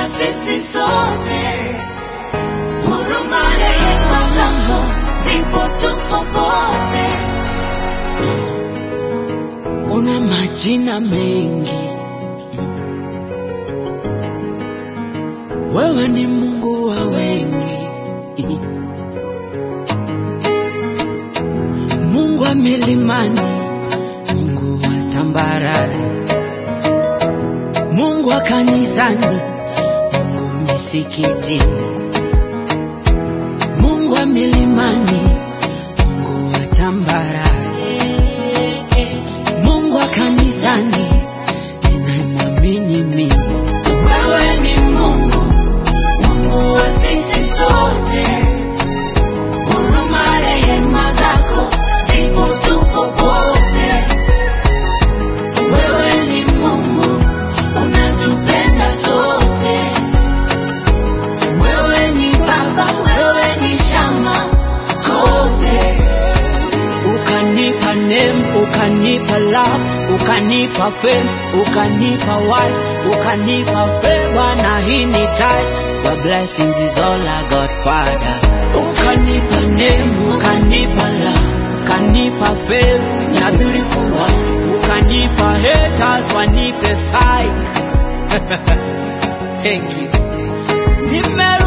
sisi sote. Huruma, rehema zako zipo tu popote. una majina mengi, wewe ni Mungu wa wengi, Mungu wa milimani, Mungu wa tambarare, Mungu wa kanisani, Mungu misikitini, Mungu wa milimani, Mungu wa tambarare, Mungu wa kanisani, ninayemwamini mimi. Wewe ni Mungu, Mungu wa sisi sote. Huruma, rehema zako zipo tu popote. Wewe ni Mungu, unatupenda sote. Wewe ni Baba, wewe ni shamba kote. ukanipa name, ukanipa love, ukanipa fame, ukanipa wife, ukanipa favor na hii ni tithe. Your blessings is all I got, Father. Ukanipa name, ukanipa love, ukanipa fame na beautiful wife, ukanipa haters wanipe side. Thank you. Nime